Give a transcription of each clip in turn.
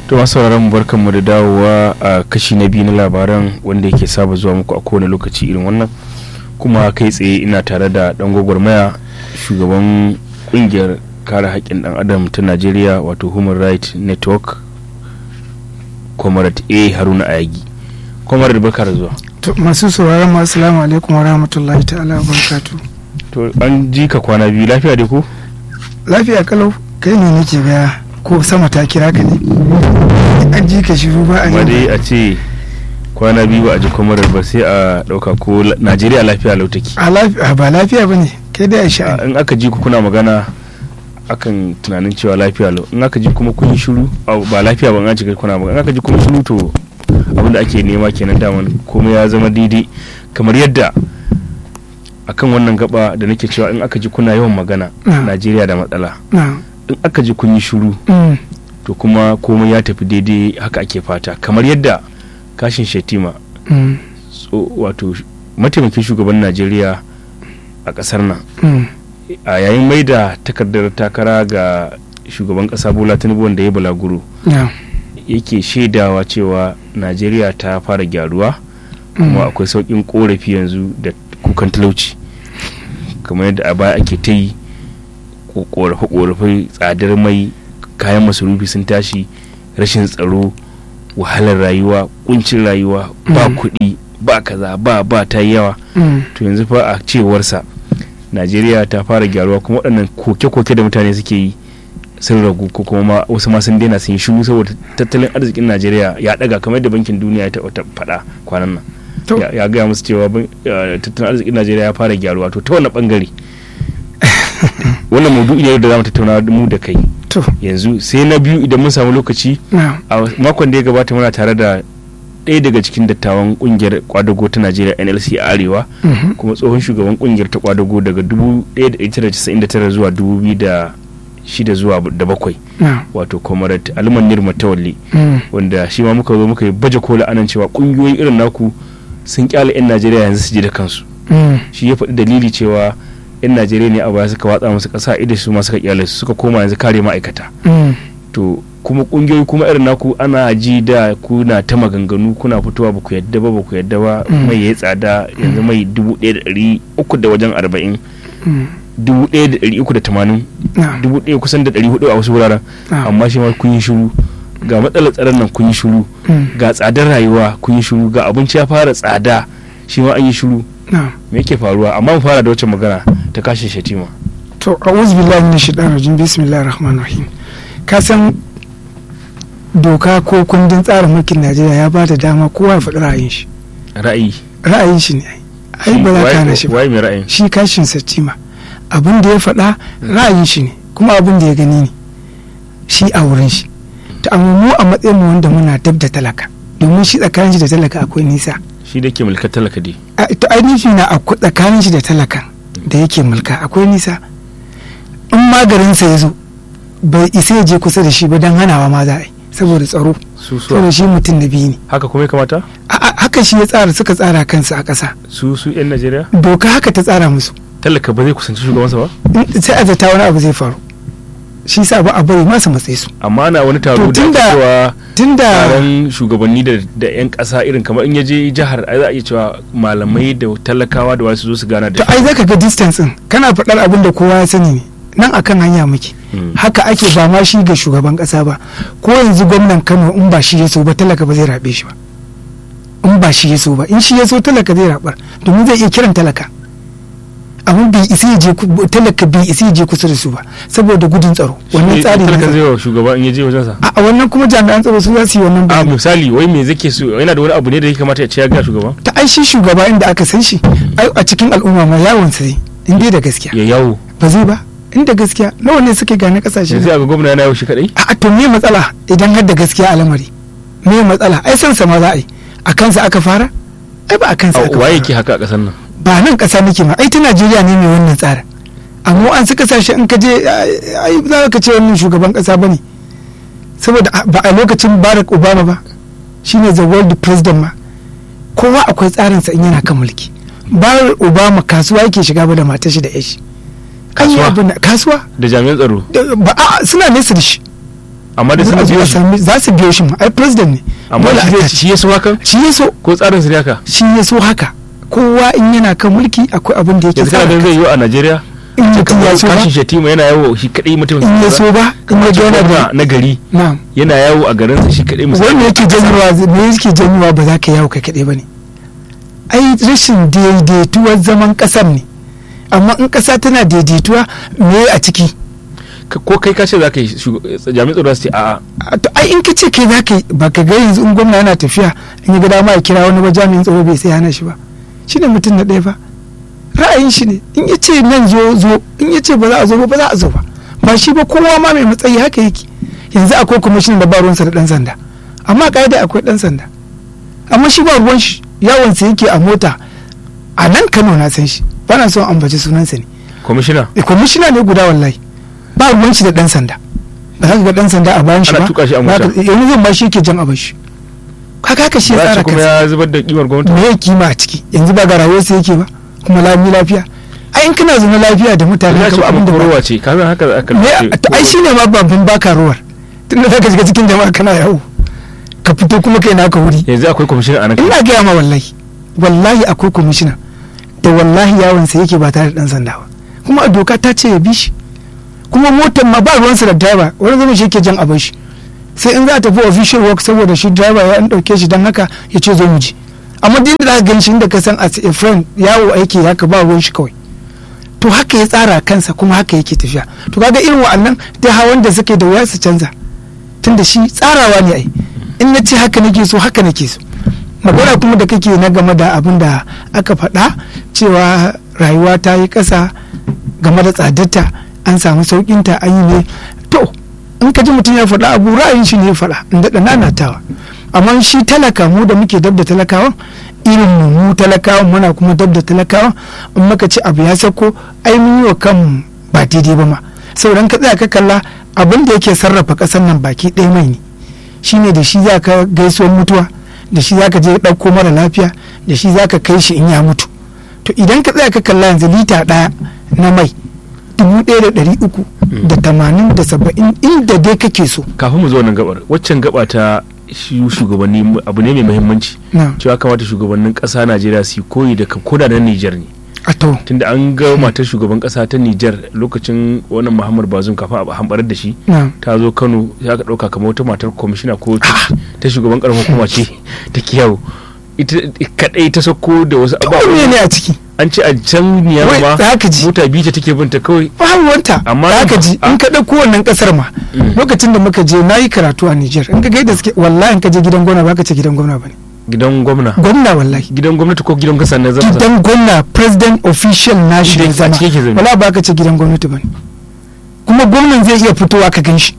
to masu sauraron mu barkanmu da dawowa a kashi na biyu na labaran wanda yake saba zuwa muku a kowane lokaci irin wannan kuma kai tsaye ina tare da dan gwagwarmaya shugaban kungiyar kare haƙƙin dan adam ta najeriya wato human rights network comrade a haruna ayagi comrade barka da zuwa to masu sauraron mu assalamu alaikum wa rahmatullahi ta'ala wa barakatu to an ji ka kwana biyu lafiya dai ko lafiya kalau kai ne nake ga ko sama ta kira ka ne an ji ka shiru ba a amma dai yi a ce kwana biyu ba a ji comrade ba sai a ɗauka ko la- najeriya lafiya lau take a lafiya ba lafiya ba ne kai dai a sha a- in aka ji ku kuna magana akan tunanin cewa lafiya lau in aka ji kuma kun yi shiru au, ba lafiya ba in an ci kuna magana in aka ji kuma shiru to abinda ake nema kenan daman komai ya zama daidai kamar yadda akan wannan gaba da nake cewa in aka ji kuna yawan magana Na. najeriya da matsala na in aka ji kun yi shiru mm, to kuma komai ya tafi daidai haka ake fata kamar yadda kashin shetima mm, tso- wato mataimakin shugaban najeriya a kasar nan mm, a yayin mai da takardar takara ga shugaban kasa bola tinubu wanda ya balaguro na yake shaidawa cewa najeriya ta fara gyaruwa kuma akwai sauƙin korafi yanzu da kukan talauci kamar yadda a baya ake ta yi korafe-korafe tsadar mai kayan masarufi sun tashi rashin tsaro wahalar rayuwa kuncin rayuwa ba Mm. kuɗi ba kaza ba ba ta yi yawa mm, to yanzu fa a cewarsa najeriya ta fara gyaruwa kuma waɗannan koke-koke da mutane suke yi sun ragu ko kuma ma wasu ma sun daina sun yi shiru saboda tattalin arzikin najeriya ya ɗaga kamar yadda bankin duniya ya taɓa faɗa kwanan nan to ya ya gaya musu cewa ban- eh, tattalin arzikin najeriya ya fara gyaruwa to ta wani bangare wannan maudu'i ne da za mu tattauna mu da kai to yanzu sai na biyu idan mun samu lokaci na a makon da ya gabata muna tare da ɗaya daga cikin dattawan kungiyar kwadago ta najeriya nlc a arewa mhm, kuma tsohon shugaban kungiyar ta kwadago daga 1999 zuwa 2006 zuwa da bakwai na wato comrade aliman nirma tawalli mm, wanda shi ma muka zo muka yi baje kola anan cewa kungiyoyi irin naku sun kyale 'yan najeriya yanzu su je da kansu mm, shi ya faɗi dalili cewa 'yan najeriya ne a baya suka watsa musu ƙasa idan su ma suka kyale su suka koma yanzu kare ma'aikata mm, to kuma kungiyoyi kuma irin naku ana ji da kuna ta maganganu kuna fitowa ba ku yadda ba ba ku yadda ba Mm. mai ya tsada yanzu mai dubu ɗaya da ɗari uku da wajen arba'in mm, dubu ɗaya da ɗari uku da tamanin na dubu ɗaya kusan da ɗari hudu a wasu wuraren na amma shi ma kun yi shiru ga matsalar tsaron nan kun yi shiru mm, ga tsadar rayuwa kun yi shiru ga abinci ya fara tsada shi ma an yi shiru na me yake faruwa amma mu fara da wacce magana ta kashin shatima to a'udhu billahi minash shaitanir rajim bismillahir rahmanir rahim ka san doka ko kundin tsarin mulkin Najeriya ya ba da dama kowa ya faɗi ra'ayin shi ra'ayi ra'ayin shi ne ai ai ba za ka hana shi ba waye mai ra'ayin shi kashin satima abin da ya faɗa ra'ayin shi ne kuma abin da ya gani ne shi a wurin shi to amma mu a matsayin mu wanda muna dab da talaka domin shi tsakanin shi da talaka akwai nisa shi da ke mulkar talaka dai a to ai nufi na akwai tsakanin shi da talakan da yake mulka akwai nisa in magarinsa ya zo bai isa ya je kusa da shi ba don hanawa ma za a yi saboda tsaro su su saboda shi mutum na biyu ne haka kuma ya kamata A- a- haka shi ya tsara suka tsara kansu a ƙasa su su yan najeriya doka haka ta tsara musu talaka ba zai kusanci shugabansa ba In- sai a zata wani abu zai faru shi sa ba a bari masu matsayi su amma ana wani taro To da ake tunda- cewa tunda taron shugabanni da da yan kasa irin kamar in ya je jihar ai za a iya cewa malamai da talakawa da wasu zo su gana to da ai zaka ga distance din kana faɗar abin da kowa ya sani ne nan akan hanya muke Mm. haka ake ba ma shi ga shugaban ƙasa ba ko yanzu gwamnan Kano in ba shi ya so ba talaka ba zai rabe shi ba in ba shi ya so ba in shi ya so talaka zai rabar domin zai iya kiran talaka amma bai isa ya je ku- talaka bai isa ya je kusa da su ba saboda gudun tsaro wannan Shi tsari talaka ne zai wa shugaba in ya je wajensa a a wannan kuma jami'an tsaro su za su yi wannan a bayani misali wai me zake so yana da wani abu ne da ya kamata ya ce ya ga shugaba ta ai shi shugaba inda aka san shi ai a cikin al'umma ma yawon sa zai in dai da gaskiya ya yawo ba zai ba inda gaskiya nawa ne suke gane kasashe yanzu a ga gwamna yana yawo shi kadai a to me matsala idan har da gaskiya a lamari me matsala ai san sama za a yi a kansa aka fara ai ba a kansa aka waye fara ke haka a kasar nan ba nan kasa nake ma ai ta Najeriya ne mai wannan tsarin amma an suka kasashe in ka je ai za ka ce wannan shugaban kasa bane saboda a- ba a lokacin Barack Obama ba shine the world president ma kowa akwai tsarinsa in yana kan mulki Barack Obama kasuwa yake shiga ba da matar shi da yashi An yi Kasuwa? abin da- kasuwa da jami'an tsaro Da- ba a suna nesa da shi amma da Za sun a zo biyo a shi sami- za su biyo shi ma ai president ne amma Dole shi a zai tace. shi ya so hakan shi ya so ko tsarin su ne haka shi ya so haka kowa in yana kan mulki akwai abin da yake yanzu kana ganin tsara zai yi a Najeriya in mutum ya so ba kashin shatima yana yawo shi kadai mutum in ya so ba in ya ga yana da na gari na'am yana yawo a garinsa shi kadai wanda yake janyowa me yake janyowa ba za ka yawo kai kaɗai ba ne ai rashin daidaituwar zaman ƙasar ne amma in ƙasa tana daidaituwa me a ciki ko kai ka ce za ka yi shug- jami'in tsaro su ce a'a A to ai in ka ce kai za ka yi ba ka ga yanzu in gwamna yana tafiya in ya ga dama ya kira wani ba jami'in tsaro bai sai hana shi ba shi ne mutum na ɗaya ba ra'ayin shi ne in ya ce nan zo zo in ya ce ba za a zo ba ba za a zo ba ba shi ba kowa ma mai matsayi haka yake yanzu akwai kwamishin da ba ruwansa da ɗan sanda amma ƙa'ida akwai ɗan sanda amma shi ba ruwan shi yawonsa yake a mota a nan kano na san shi ba na son ambaci sunansa ne kwamishina e kwamishina ne guda wallahi ba ruwan shi da dan sanda ba za ka ga dan sanda a bayan shi Ana ba tuka shi a Ba ka- mota. yanzu zan ba shi yake jan abin shi kaga haka shi ya ba tsara shi kuma kansa ya zubar da kimar gwamnati me ya kima a ciki yanzu ba ga rayuwarsa yake ba kuma lami lafiya ai in kana zaune lafiya da mutane ya ka ce ba abin da kuma ba korowa ce ka san haka aka me to ai shine ma babban baka ruwar tunda zaka shiga cikin jama'a kana yawo ka fito kuma kai naka wuri yanzu akwai kwamishina a nan ina gaya ma wallahi wallahi akwai kwamishina da wallahi yawonsa yake ba tare da dan sanda ba kuma a doka ta ce ya bi shi kuma motar ma ba ruwansa da driver wani zama shi yake jan abin shi sai in za a tafi official work saboda shi driver ya an dauke shi don haka ya ce zo mu je amma din da za ka gan shi inda ka san as a friend yawo aiki haka ba ruwan shi kawai to haka ya tsara kansa kuma haka yake tafiya to kaga irin wa'annan da hawan da suke da wuya su canza tunda shi tsarawa ne ai in na ce haka nake so haka nake so magana kuma da kake na game da abin da aka faɗa cewa rayuwa ta yi ƙasa game da tsadarta an samu sauƙinta an yi ne to in ka ji mutum ya faɗa abu ra'ayin shi ne ya faɗa in daɗa nanatawa amma shi talaka mu da muke dab da talakawan irin mu mu talakawan muna kuma dab da talakawan in muka ci abu ya sako ai mun yi wa kanmu ba daidai ba ma sauran ka tsaya ka kalla abin da yake sarrafa ƙasar nan baki ɗaya mai ne shine da shi za ka gaisuwar mutuwa da shi za ka je ɗauko mara lafiya da shi za ka kai shi in ya mutu to idan ka tsaya ka kalla yanzu lita ɗaya na mai dubu ɗaya da ɗari uku da tamanin da saba'in inda dai kake so kafin mu zo wannan gabar waccan gaba ta shi shugabanni abu ne mai muhimmanci na cewa kamata shugabannin ƙasa Najeriya su yi koyi da koda na Nijar ne a to tunda an ga matar shugaban ƙasa ta Nijar lokacin wannan Muhammad Bazoum kafin a hambarar da shi na ta zo Kano ya ka ɗauka kamar wata matar kwamishina ko ta ta shugaban ƙaramar hukuma ce ta kiyawo ita kadai ta sako da wasu kome abubuwa ne a ciki an ce a can niyar Wai, ma za ka ji. mota biyu ta take binta kawai babu wanta Amma za nan ka fa- ji a- in ka ɗauko wannan ƙasar ma Mm. lokacin da muka je na yi karatu a Nijar in ka gaida suke wallahi in ka je gidan gwamna ba ka ce gidan gwamna ba ne gidan gwamna gwamna wallahi gidan gwamnati ko gidan kasa na zama gidan gwamna president official national Inda a zama ciki yake zaune. wala ba ka ce gidan gwamnati ba ne kuma gwamnan zai iya fitowa ka gan shi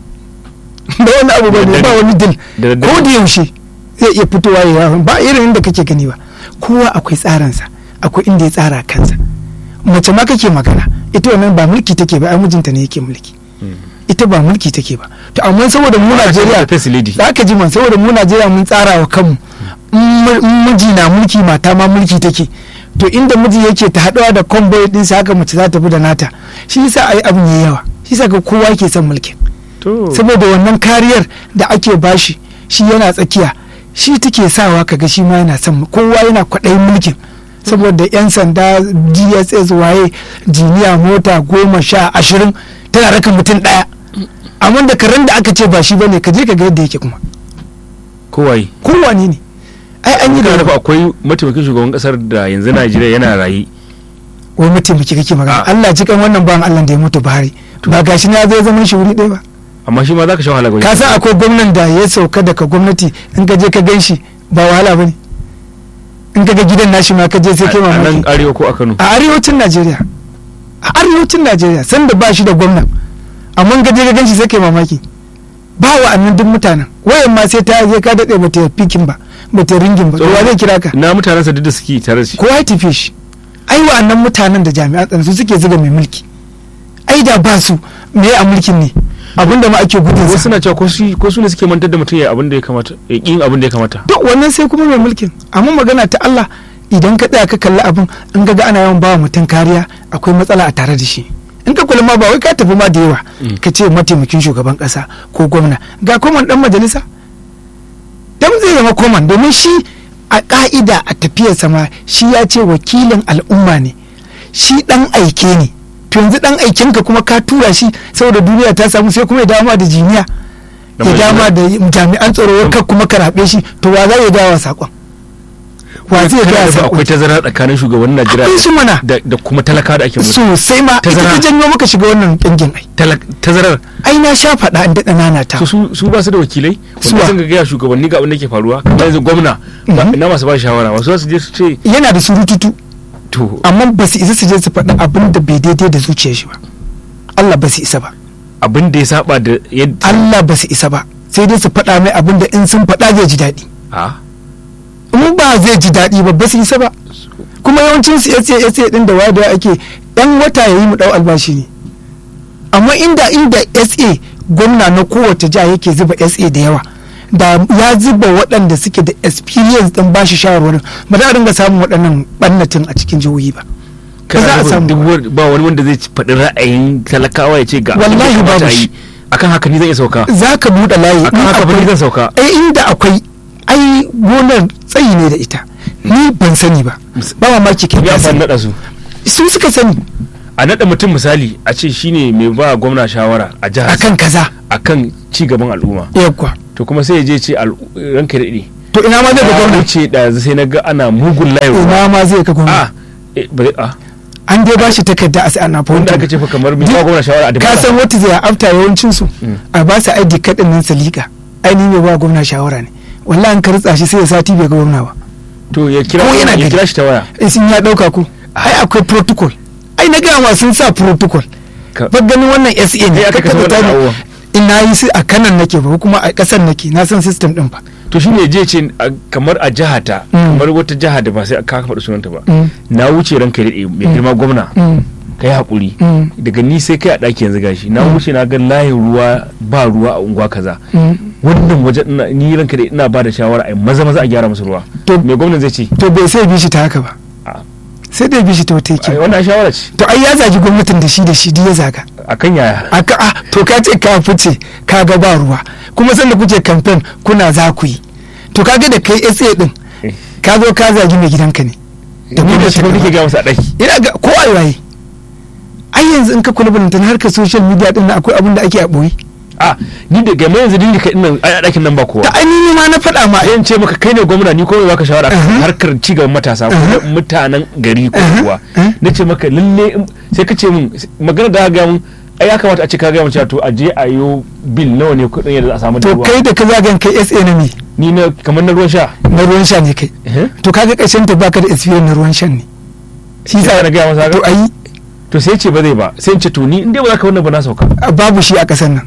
ba wani abu ba ne ba wani dil da daddare. ko da yaushe zai iya fitowa ya yawon ba irin inda kake gani ba kowa akwai tsaransa akwai inda ya tsara kansa mace ma kake magana ita wannan ba mulki take ba ai mijinta ne yake mulki ita ba mulki take ba to amma saboda mu Najeriya first lady za ka ji man saboda mu Najeriya mun tsara wa kanmu in mu- in miji na mulki mata ma mulki take to inda miji yake ta haɗuwa da convoy din sa haka mace za ta bi da nata shi yasa ai abin yayi yawa shi yasa ga kowa yake son mulkin to saboda wannan kariyar da ake bashi shi yana tsakiya shi take sawa kaga shi ma yana son kowa yana kwaɗayin mulkin saboda 'yan sanda dss waye jiniya mota goma sha ashirin tana raka mutum ɗaya amma da karen da aka ce ba shi bane ka je ka ga yadda yake kuma kowaye kowane ne ai an yi kana nufa da akwai mataimakin shugaban kasar da yanzu Najeriya yana raye wai mataimaki kake magana Ah. Allah cikan wannan ban Allah da ya mutu Buhari ba gashi na zai zaman shi wuri ɗaya ba amma shi ma zaka sha wahala ka san akwai gwamnan da ya sauka daga gwamnati in ka je ka gan shi ba wahala ba ne in ka ga gidan nashi ma ka je sai kai a nan mamaki arewa ko a Kano a arewacin najeriya a arewacin najeriya sanda ba shi da gwamnan amma in ka je ka gan shi sai kai mamaki ba wa annan duk mutanen wayan ma sai ta je ka daɗe ba ta fikin ba ba ta ringin ba to wa zai kira ka na mutanen sa duk da suke tare da shi kowa ya tafi shi ai wa'annan mutanen da jami'an tsaro su suke zuga mai mulki ai da ba su me a mulkin ne abinda ma ake gudun wasu sa suna cewa ko su ko su ne suke mantar da mutum ya abin da ya kamata ya kin abin da ya kamata to wannan sai kuma mai mulkin amma magana ta Allah idan ka tsaya ka kalli abin in ga ana yawan bawa mutum kariya akwai matsala a tare da shi in ka kula ma ba wai ka tafi ma da yawa ka ce mataimakin shugaban kasa ko gwamna ga koman dan majalisa dan zai zama koman domin shi a ka'ida a tafiyarsa ma shi ya ce wakilin al'umma ne shi dan aike ne to yanzu dan aikenka kuma ka tura shi saboda duniya ta samu sai kuma ya dama da jiniya ya dama da jami'an tsaro ka kuma ka rabe shi to wa za ya dawo sakon wa zai dawo sakon akwai tazara tsakanin shugaban Najeriya akwai su mana da da kuma talaka da ake musu sosai ma ita Tazara. ta janyo maka shiga wannan kingin ai Talak- tazarar ai na sha faɗa in daɗa nana ta to su su ba su da wakilai Suwa? wanda sun ga gaya shugabanni ga abin da ke faruwa kamar yanzu gwamna ba- Mhm. ina masu ba shi shawara wasu za su je su ce yana da surututu to amma ba su isa su je su faɗi abin da bai daidai da zuciyar shi ba Allah ba su isa ba abin da ya saba da yadda Allah ba su isa ba sai dai su faɗa mai abin da in sun faɗa zai ji daɗi a in ba zai ji daɗi ba ba su isa ba kuma yawancin su yace yace din da wada ake dan wata yayi mu dau albashi ne amma inda inda SA gwamna na kowace jiha yake zuba SA da yawa da ya zuba waɗanda suke da experience din bashi shawarwarin ba za a dinga samun waɗannan ɓannatin a cikin jihohi ba ba za a samu duk ba. wani- ba wani wanda zai faɗi ra'ayin talakawa ya ce ga abin da Wallahi ya kamata babu a yi. shi. akan haka ni zan iya sauka za ka buɗe layi akan in haka fa ni akwai- zan sauka ai inda akwai ai gonar tsayi ne da ita ni ban sani ba ba mamaki kai ya ka fa sani naɗa su su suka sani a naɗa mutum misali a ce shine mai ba gwamna shawara a jihar akan kaza akan ci gaban al'umma yawwa to kuma sai ya je ce al- ranka da daɗe to ina ma zai ga ya gwamna wuce da sai na ga ana mugun layarwa ina ma zai ga gwamna a eh, bari a an dai bashi takarda a sai ana wanda aka ce fa kamar mai ba gwamna shawara a ka san wata zai afta yawancin su Mm. a ba su ID card din nan salika ai ni mai ba gwamna shawara ne wallahi an ka ritsa shi sai ya sati bai ga gwamna ba to ya kira Ko yana ya gari. kira shi ta waya in sun ya dauka ku ai akwai protocol ai na gama sun sa protocol Ka- ba ganin wannan SA ne Eh, aka kasa tabbata wannan ne. abubuwan. ina yi su a kanan nake ba kuma a kasan nake na san system din ba to shi ne je ce a- kamar a jihata Mm. kamar wata jiha da ba sai ka faɗi sunanta ba Mm. na wuce ranka da daɗe mai Mm. girma gwamna Mm. ka yi haƙuri Mm. daga ni sai kai a ɗaki yanzu gashi na Mm. wuce na ga layin ruwa ba ruwa a unguwa kaza Mm. wannan wajen ina ni ranka da ina ba da shawara a maza maza a gyara musu ruwa To- mai gwamnan zai ce to bai sai bi shi ta haka ba a sai dai bi shi ta wata ai, yake wannan shawara ce to ai ya zagi gwamnatin da shi da shi duk ya zaga akan yaya aka ah to ka ce ka fice ka ga ba ruwa kuma sanda kuke kamfen kuna za ku yi to kaga da kai SA din Eh. ka zo ka zagi mai gidanka ne da ni da shi gwamnatin nake gaba. ga masa a ɗaki ina ga ko a waye ai yanzu in ka kula bantan harkar social media din nan akwai abin da ake a boye a ni da game yanzu ni da kai ina a ɗakin nan ba kowa da ainihi ma na faɗa ma sai in ce maka kai ne gwamna ni ko mai baka shawara akan Uh-huh. harkar cigaban matasa ko Uh-huh. na mutanen gari ko Uh-huh. kuwa Uh-huh. na ce maka lalle in- sai ka ce min magana da aka gaya mun ai ya kamata a ce ka gaya mun cewa to a je a yo bil nawa ne kuɗin yadda za a samu da to ruwa kai da ka zagan kai SA na me ni na kamar na ruwan sha na ruwan sha ne kai Eh? to kaga ƙarshen ta baka da experience na ruwan shan ne shi Sai sa na gaya masa haka? to ai to sai ce ba zai ba sai in ce to ni in dai ba za ka wannan ba na sauka babu shi a ƙasar nan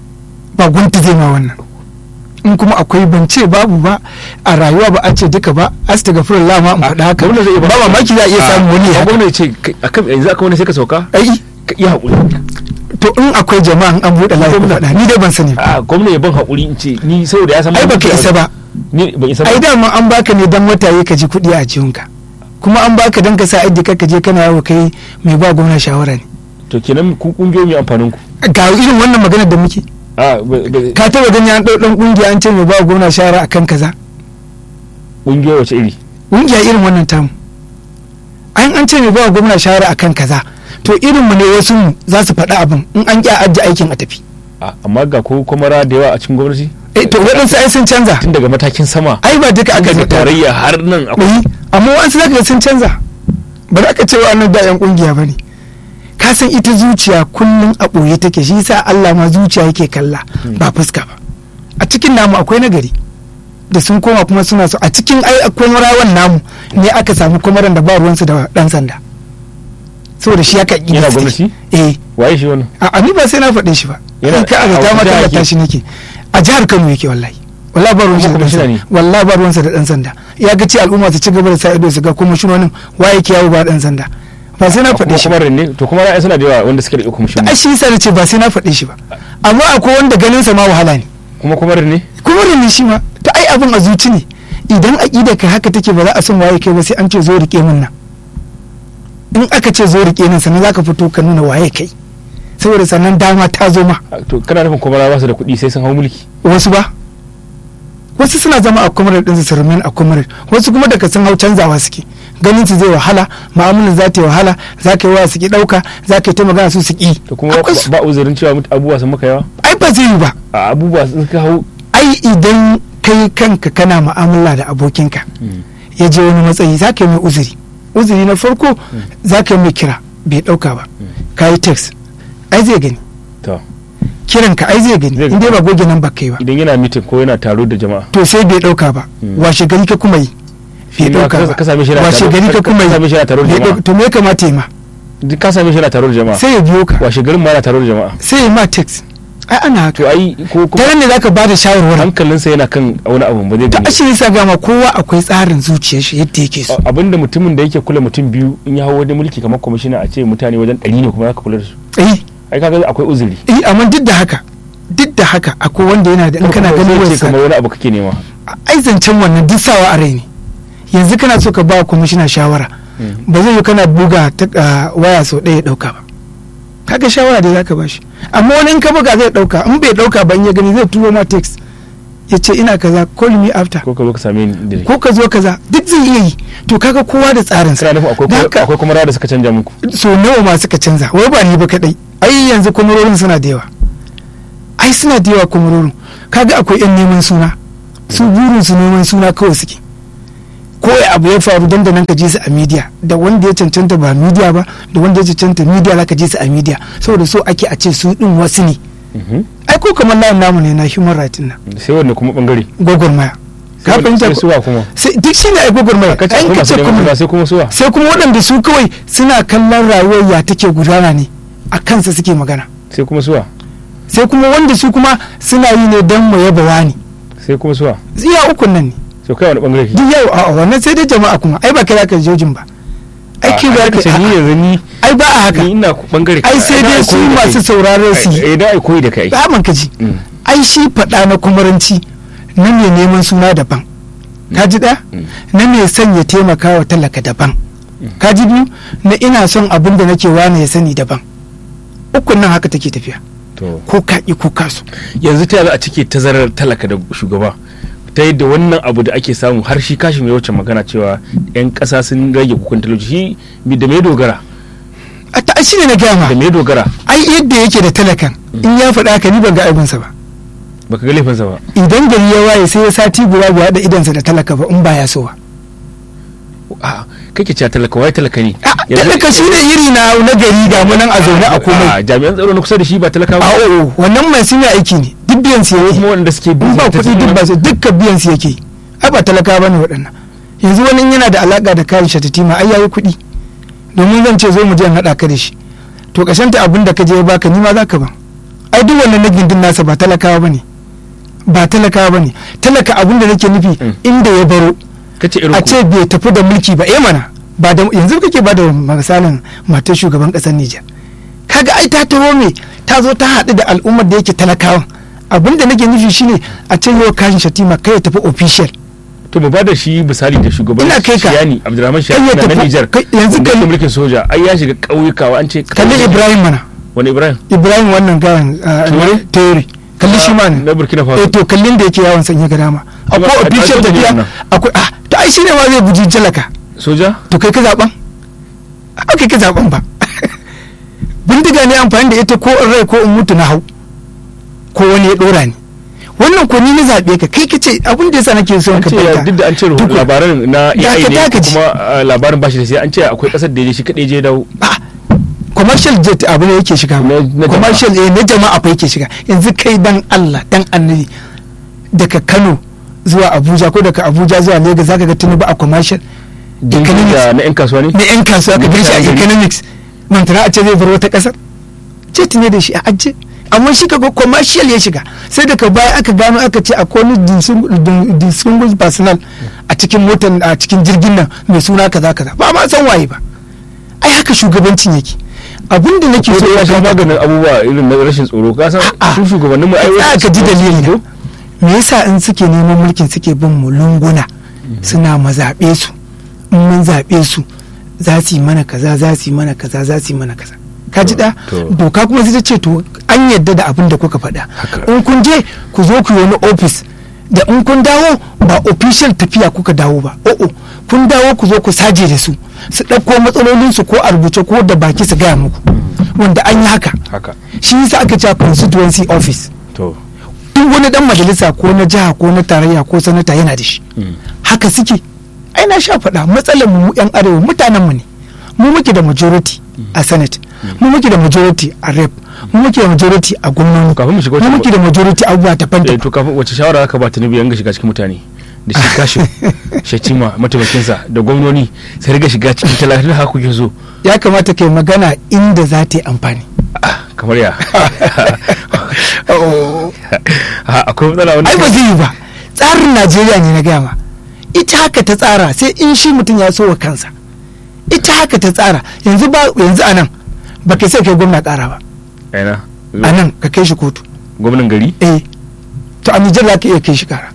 ba gunti zai ma wannan in kuma akwai ban ce babu ba a rayuwa ba a ce duka ba astaghfirullah ma in faɗa haka gwamna zai iya ba mamaki za a iya samun wani a haka gwamna ya ce kai- akan yanzu aka wani sai ka sauka ai ka iya haƙuri to in akwai jama'a an buɗe layi ku Gwamna. faɗa ni dai ban sani ba a gwamna ya ban haƙuri in ce ni saboda ya san ai baka isa ba ni ban isa ba ai dama an baka ne dan wata ka ji kuɗi a jihunka kuma an baka dan ka sa aidi ka je kana yawo kai mai ba gwamna shawara ne to kenan ku kungiyoyi mai amfanin ku ga irin wannan maganar da muke a ba- ba- ka taba gani an ɗau ɗan ƙungiya an ce mai ba gwamna shawara akan kaza kungiyoyi wace iri ƙungiya irin wannan tamu an an ce mai ba gwamna shawara akan kaza to irin mu ne wasu mu za su faɗi abin in an ƙi a ajiye aikin a tafi A, amma ga ko kwamara da yawa a cikin gwamnati eh to waɗansu ai sun canza tun daga matakin sama ai ba duka aka daga zata tarayya har nan akwai yi amma wasu zaka ga sun canza ba za ka ce wa annan da yan kungiya bane ka san ita zuciya kullum a ɓoye take shi yasa Allah ma zuciya yake kalla ba fuska ba a cikin namu akwai nagari da sun koma kuma suna so a cikin ai akwai rawan namu ne aka samu kwamaran da ba ruwansu da dan sanda saboda shi aka ƙi Yana gaske. gwamnati? eh waye shi wannan a a ni ba sai na faɗe shi ba Yana- Kai ka aga a ta wata ma jiha tallata yake? shi nake a jihar Kano yake wallahi wallahi ba ruwansa da Kuma dan kwamishina sanda ne? wallahi ba ruwansa da dan sanda ya ga ce al'umma su ci gaba da sa ido su ga kuma shinonin waye yake yawo ba dan sanda ba sai na faɗe shi ba kuma ne to kuma ra'ayi suna da yawa wanda suke da kuma shi ai shi yasa nace ba sai na faɗe shi ba amma akwai wanda ganin sa ma wahala ne kuma kuma ne kuma ne shi ma to ai abin a zuci ne idan aqida ka haka take ba za a san waye kai ba sai an ce zo rike mun nan in aka ce zo rike nan sannan zaka fito ka nuna waye kai saboda sannan dama ta zo ma to kana nufin kuma ba su da kuɗi sai sun hau mulki wasu ba wasu suna zama a kwamarar ɗinsu su remain a kwamarar wasu kuma daga sun hau canzawa suke ganin su zai wahala ma'amulan za ta yi wahala za ka yi wa su ki ɗauka za ka yi ta magana su su ki to kuma Akwai su. ba uzurin cewa mut- abubuwa sun maka yawa ai ba zai yi ba a abubuwa sun ka hau ai idan kai kanka kana mu'amala da abokinka ya je wani matsayi za ka yi mai uzuri uzuri na farko za ka yi mai kira bai ɗauka ba ka yi text ai zai gani to kiranka ai zai gani Zai in dai ba goge nan ba kai ba idan yana mitin ko yana taro da jama'a to sai bai ɗauka ba Mm. washe gari ka kuma yi bai Shi ma ɗauka ka- ba ka same shi yana washe taro- gari ka ka- kuma ka same shi yana taro da Bai jama'a. ɗauka- to me ya kamata ya ma duk ka same shi yana taro da jama'a sai ya biyo ka washe garin ma yana taro da jama'a sai ya ma text ai ana haka to ai ko ta kuma nan ne zaka bada shawarwari hankalinsa yana kan wani abu ba zai ta gani ashirin sa gama kowa akwai tsarin zuciyar shi yadda yake so A- abinda mutumin da yake kula mutum biyu in ya hau wani mulki kamar kwamishina a ce mutane wajen ɗari ne kuma zaka kula da su eh ai kaga akwai uzuri eh amma duk da haka duk da haka akwai wanda yana da in kana Kuma ganin sai ce wayarsa kamar wani abu kake nema ai zancen wannan duk sawa a rai ne yanzu kana so ka ba kwamishina shawara ba zai yi kana buga ta ah, waya sau ɗaya ya ɗauka ba kaga shawara da zaka bashi amma wani in ka buga zai ɗauka in bai ɗauka ba in ya gani zai turo ma text ya ce ina kaza call me after ko ka zo ka same ni da ko ka zo kaza duk zai iya yi to kaga kowa da tsarinsa kana nufin akwai Da kuma- haka- akwai kuma rawa da suka canja muku so nawa ma suka canza wai ba ni ba kadai ai yanzu kwamarorin suna da yawa ai suna da yawa kwamarorin kaga akwai yan neman suna su burin su neman suna kawai suke ko ya abu ya faru dan da nan ka je su a media da wanda ya cancanta ba media ba da wanda ya cancanta media za ka je su a media saboda so ake a ce su din wasu ne Mhm. ai ko kamar layin namu ne na human rights nan sai wanne kuma bangare gwagwarmaya ka Sai wanne- fahimta sai ko suwa kuma sai duk shine ai gwagwarmaya kace ai akwai ka masu ce neman kuma suna sai kuma suwa sai kuma waɗanda su kawai suna kallon rayuwar ya take gudana ne a kansa suke magana sai kuma suwa sai kuma wanda su kuma suna yi ne don mu yaba wani sai kuma suwa iya ukun nan ne sai kai wani bangare duk yau a wannan sai dai jama'a kuma ai ba kai zaka jojin ba ai kai za ce ni ka yanzu ni ai ba a haka ni ina bangare ai sai dai su masu sauraro su yi eh da ai koyi da kai ba man kaji Mm. ai shi faɗa na kumaranci na mai neman suna daban ka ji ɗaya Mm. na mai son ya taimaka wa talaka daban ka ji biyu na ina son abin da nake wane ya sani daban ukun nan haka take tafiya to ko ka ƙi ko ka so yanzu ta za a cike tazarar talaka da shugaba ta yadda wannan abu da ake samu har shi kashi mai wacce magana cewa 'yan ƙasa sun rage kukan talauci shi mi- da me dogara a ta shi ne na gaya ma da me dogara ai yadda yake da talakan in ya faɗa haka ni ban ga aibinsa ba baka ga laifinsa ba idan gari ya waye sai ya sati guda bai haɗa idansa da talaka ba in ba ya so ba a kake cewa talaka wai talaka ne Ah, talaka shi ne iri na na gari ga mu nan a zaune a komai a jami'an tsaro na kusa da shi ba talaka ba a o wannan mai sun yi aiki ne duk biyan su yake kuma wanda suke in ba ta kuɗi duk ba su dukkan biyan su yake ai ba talaka ba ne waɗannan yanzu wani in yana da alaka da kayan shatatima ai yayi kuɗi domin zan ce zo mu je in haɗa ka da shi to ta abin da ka je ya baka ni ma za ka ban ai duk wannan na gindin nasa ba talakawa ba ne ba talakawa ba ne talaka abin da nake nufi Mm. inda ya baro kace irin a ku ce bai tafi da mulki ba eh mana ba da yanzu kake ba da misalin matar shugaban kasar Nijar kaga ai ta taho me ta zo ta haɗu da al'ummar da yake talakawan abin da nake nufi shine a ce yau kashin shatima kai ya tafi official to mu bada shi misali da shugaban Ina kai ka. Shiyani Abdulrahman Kai Shiyani ya na tafi- Niger kai- yanzu wanda kai- yake mulkin soja ai ya shiga ƙauyuka wa an ce kalli ƙauyuka- Ibrahim mana wani Ibrahim Ibrahim wannan gawan Ture? Tere kalli shi ma ne na Burkina Faso eh to kallin da yake yawon sanya ga dama akwai a- a- official a- tafiya nan. akwai ah to ai shine ma zai buji talaka soja to kai ka zaben a kai ka zaben ba bindiga ne amfani da ita ko in rai ko in mutu na hau ko wani ya dora ni wannan ko ni na zaɓe ka kai ka ce abin da yasa nake so an ka ce fahimta duk da an ce Tukun. labaran na Da AI ka ne taka ji. kuma uh, labarin bashi da sai an ce akwai kasar da ya je shi kadai je dawo Ah, commercial jet abu ne yake shiga Na- na jama'a. commercial eh na jama'a fa yake shiga yanzu kai dan Allah dan annabi daga Kano zuwa Abuja ko daga Abuja zuwa Lagos zaka ga tunubu a commercial jirgin economics da na yan kasuwa ne na yan kasuwa ka gan shi a Mutane. economics mantana a ce zai bar wata kasar jet ne da shi a ajiye amma shi kaga commercial ya shiga sai daga baya aka gano aka ce akwai wani distingu- din- distinguished personnel a cikin motar a cikin jirgin nan mai suna kaza kaza ba ma san waye ba ai haka shugabancin yake abin da nake ko so da ya ya sha gaba maganin abubuwa irin na rashin tsoro ka san A'a. su shugabannin mu ai Tsaya wasu ka ji su- dalili su- me yasa in suke neman mulkin suke bin mu lunguna suna mazaɓe su in mun zaɓe su za su yi mana kaza za su yi mana kaza za su yi mana kaza ka ji da To. doka kuma sai ta ce to an yadda da abin da kuka faɗa Haka. in kun je ku zo ku yi wani ofis da in kun dawo ba official tafiya kuka dawo ba o'o kun dawo ku zo ku saje da su su ɗauko matsalolinsu ko a rubuce ko da baki su gaya muku wanda an yi haka haka shi yasa aka cewa constituency office to duk wani dan majalisa ko na jiha ko na tarayya ko sanata yana da shi mm. haka suke ai na sha faɗa matsalar mu yan arewa mutanen mu ne mu muke da majority a senate mu muke da majority a rep mu muke da majority a gwamnati kafin mu shiga mu wata muke da majority a abubuwa daban eh, daban to kafin wace shawara zaka ba Tinubu yanga shiga cikin mutane da shi kashin shatima mataimakinsa da gwamnoni sai riga shiga cikin talatin haka kuke so ya kamata kai magana inda za ta yi amfani Ah, kamar ya Ah, akwai matsala wani ai ba zai yi ba tsarin najeriya ne na gama ita haka ta tsara sai in shi mutum ya so wa kansa ita haka ta tsara yanzu ba yanzu a nan ba kai sai kai gwamna kara ba aina a nan ka kai shi kotu gwamnan gari eh to a nijar za ka iya kai shi kara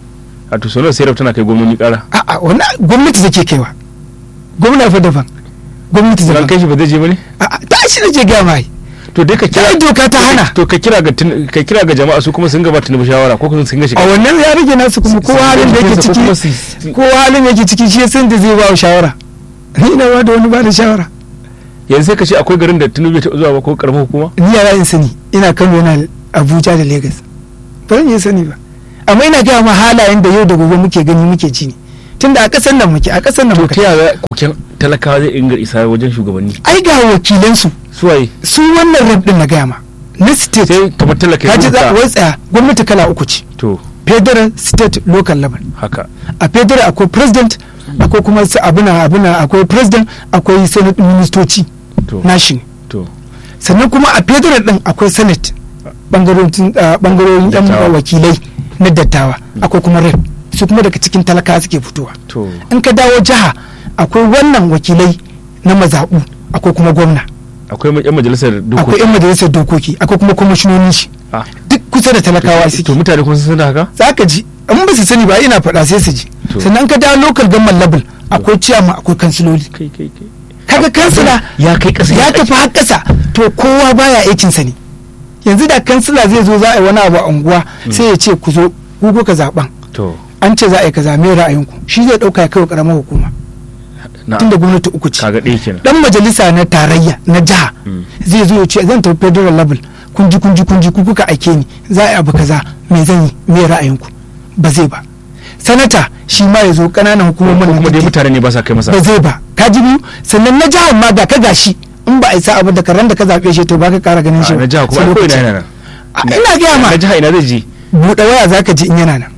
a to sonar sai tana kai gwamnoni kara a'a wannan gwamnati take kaiwa gwamna fa daban gwamnati ran daban kai shi ba zai je bane a'a ta shi ne je gama ai to dai ka kira Ai, doka ta hana. to ka kira ga Tin- ka kira ga jama'a su kuma sun gaba Tinubu shawara ko kuma sun ga shiga a wannan ya rage nasu kuma kowa halin da yake Ko kuma ciki su- kowa halin da yake ciki shi ya san da zai ba wa shawara ni ina ba da wani ba da shawara yanzu sai ka ce akwai garin da Tinubu ya taɓa zuwa ba ko karamar hukuma ni yara in sani ina kano yana abuja da lagos ba zan iya sani ba amma ina gaya ma halayen da yau da gobe muke gani muke ji ne tunda a ƙasar nan muke a ƙasar nan to muke ta yaya koken talakawa zai inga isa wajen shugabanni ai ga wakilansu suwaye su wannan rab din na gaya ma na state sai kamar talaka ya ka ji za rubuta. wai tsaya gwamnati kala uku ce to federal state local level haka a federal akwai president akwai kuma su abuna abuna akwai president akwai senate ministoci to nashi ne to sannan kuma a federal din akwai senate bangarorin ah, bangarorin yan Dattawa. wakilai na dattawa akwai kuma rep su kuma daga cikin talaka suke fitowa to in ka dawo jiha akwai wannan wakilai na mazaɓu akwai kuma gwamna akwai yan majalisar akwai dokoki yan majalisar dokoki akwai kuma kwamishinonin shi Ah. duk kusa da talakawa to suke mutane kuma sun san haka za ka ji in ba su sani ba ina faɗa sai su ji To. sannan ka dawo local government level akwai ciyama akwai kansiloli kai kai kai kaga kansila ya kai kasa ya tafi har ƙasa to kowa baya aikin sa ne yanzu da kansila zai zo za a yi wani abu a unguwa sai ya ce ku zo ku kuka zaben to an ce za a yi kaza me ra'ayinku shi zai dauka ya kai wa karamar hukuma na tunda gwamnati uku ce kaga ɗaya kenan dan majalisa na tarayya na jiha Mm. zai zo ya ce zan tafi federal level kun ji kun ji kun ji ku kuka aike ni za a yi abu kaza me zan yi me ra'ayinku ba zai ba sanata shi ma ya zo ƙananan hukumomin ko kuma dai nan mutane ne ba sa kai masa ba zai ba ka ji biyu sannan na jihar ma ga ka gashi in ba a isa abu da karan da ka zaɓe shi to ba ka ƙara ganin shi a ba. na jiha kuma Sai ai ko ina lokaci. yana nan A, ina gaya ma na jiha ina zai je buɗe waya za ka ji in yana nan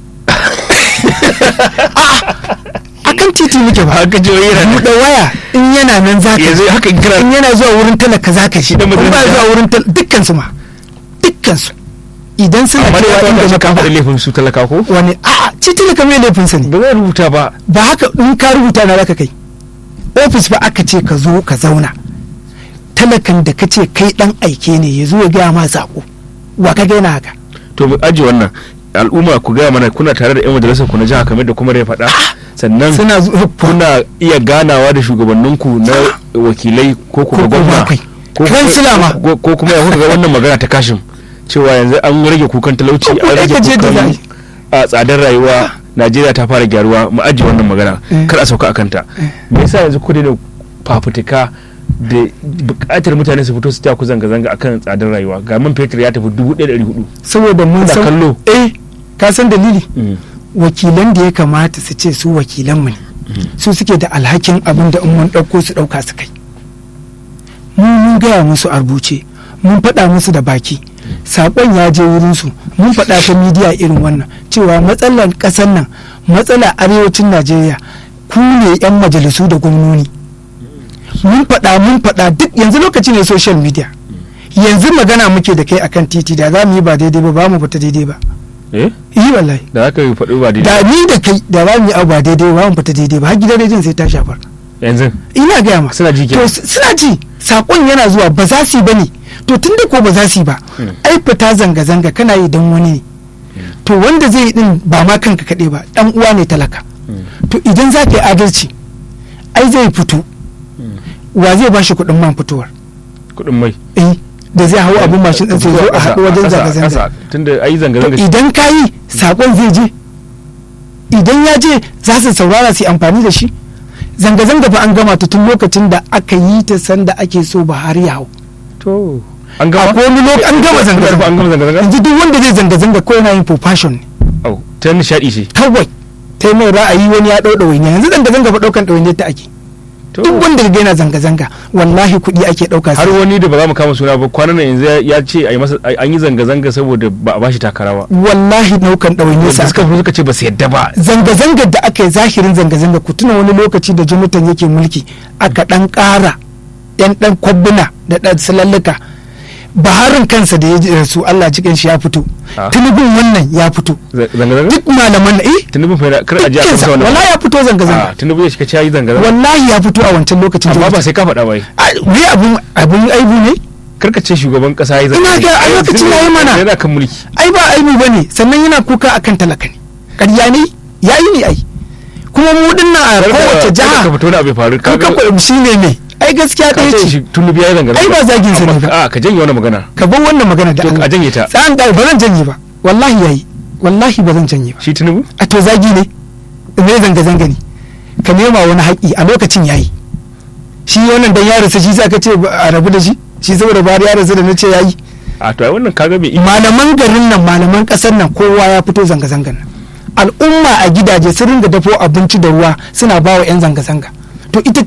a kan titi muke ba haka je yana nan buɗe waya in yana nan za ka yanzu ji haka kira in yana zuwa wurin talaka za ka shi dan in ba majalisa. zuwa wurin talaka dukkan su ma dukkan su idan suna amma dai cewa ya inda kamata muka ka faɗi ba laifin su talaka ko wani a ci talaka mai laifinsa ne ba zai rubuta ba ba haka in ka rubuta na zaka kai ofis ba aka ce ka zo ka zauna talakan da ka ce kai dan aike ne ya zo ya gaya ma sako wa ka gaina haka to mu aje wannan al'umma ku gaya mana kuna tare da yan majalisar ku na jiha kamar da kuma ya faɗa sannan suna zuwa kuna iya ganawa da shugabanninku na wakilai ko kuma Ko kuma gwamna akwai. ko Kansila ma. ko- ko kuma ya kuka ga wannan magana ta kashin cewa yanzu an rage kukan talauci Ko an kuma rage ka je da kukan zai. a tsadar rayuwa Najeriya ta fara gyaruwa mu ajiye wannan magana Eh. kar a sauka a kanta me yasa yanzu ku daina fafutuka da buƙatar mutane su fito su ta ku zanga-zanga akan tsadar rayuwa ga man fetur ya tafi dubu ɗaya da ɗari hudu saboda mun Da san kallo. eh ka san dalili Mm. wakilan da ya kamata su ce su wakilan mu ne su suke da alhakin abin da in mun ɗauko su ɗauka su kai mun mun gaya musu a rubuce mun faɗa musu da baki saƙon ya je wurinsu mun faɗa ta midiya irin wannan cewa matsalar ƙasar nan matsala arewacin najeriya ku ne 'yan majalisu da gwamnoni mun faɗa mun faɗa duk yanzu lokaci ne social media yanzu magana muke da kai akan titi da za mu yi ba daidai ba ba mu fita daidai ba eh yi wallahi da aka yi faɗi ba daidai da ni da kai da za mu yi abu ba daidai ba mu fita daidai ba har gidan rediyon sai ta shafar yanzu ina gaya ma Suna ji to kenan. s- suna ji sakon yana zuwa ba za su yi bane to tun da ko ba za su yi ba Mm. ai fita zanga zanga kana yi dan wani ne to wanda zai yi din ba ma kanka kaɗai ba dan uwa ne talaka to idan za ka yi adalci ai zai fito wa zai ba shi kuɗin man fitowar kuɗin mai eh da zai hau abin mashin ɗin sai zo a haɗu wajen zanga-zanga tunda ayi zanga-zanga idan ka yi saƙon zai je idan ya je za su saurara su yi amfani da shi zanga-zanga fa an gama ta tun lokacin da aka yi ta sanda ake so Buhari ya hau to an gama akwai wani lokaci an gama an zanga-zanga gama zanga-zanga yanzu duk wanda zai zanga-zanga ko yana yin for fashion ne au ta nishadi ce kawai ta yi mai ra'ayi wani ya ɗau ɗawainiya yanzu zanga-zanga fa ɗaukan ɗawainiyar ta ake to duk wanda ga yana zanga-zanga wallahi kuɗi ake ɗauka har sai wani da ba za mu kama suna ba kwanan nan yanzu ya- ya ce a yi masa an yi zanga-zanga saboda ba a bashi takara ba wallahi ɗaukan ɗawainiyar sa wanda suka fi suka ce ba su yadda ba zanga-zangar da aka yi zahirin zanga-zanga ku tuna wani lokaci da jonathan yake mulki aka ɗan ƙara yan ɗan kwabbuna da ɗan salalluka baharin kansa da ya ji su allah cikin shi ya fito Ah. tunubin wannan ya fito zanga-zanga duk malaman na eh tunubin fa yana- kar a ji a dukkansa kansa wannan wallahi ya fito a zanga-zanga tunubu ya shiga ce ya yi zanga-zanga wallahi ya fito a wancan lokacin amma ba Jonathan. sai ka faɗa ba yi Ah, me abun abun aibu ne karka ce shugaban kasa ya yi Ina ga a lokacin ya yi mana. yana kan mulki ai ba aibu ba ne sannan yana kuka akan talaka ne ƙarya ne ya yi ne ai kuma mu dinnan a kowace jiha ka fito na abu ya faru kan kafa shi ne ne ai gaskiya ka ɗaya ce ce shi tunubu ya yi zanga-zanga Ai ba zagin sa ne Amma ba. ka- a ka janye wannan magana ka bar wannan magana da To, Allah a janye ta. tsan da ba zan janye ba wallahi yayi wallahi ba zan janye ba shi tunubu a to zagi ne me zanga zanga ne ka nema wani haƙi a lokacin yayi shi wannan dan ya rasu shi sa ka ce ba a rabu da shi shi saboda bari ya rasu da na ce yayi a to ai wannan kaga bai malaman garin nan malaman ƙasar nan kowa ya fito zanga zangan nan al'umma a gidaje sun ringa dafo abinci da ruwa suna ba wa 'yan zanga zanga to ita ce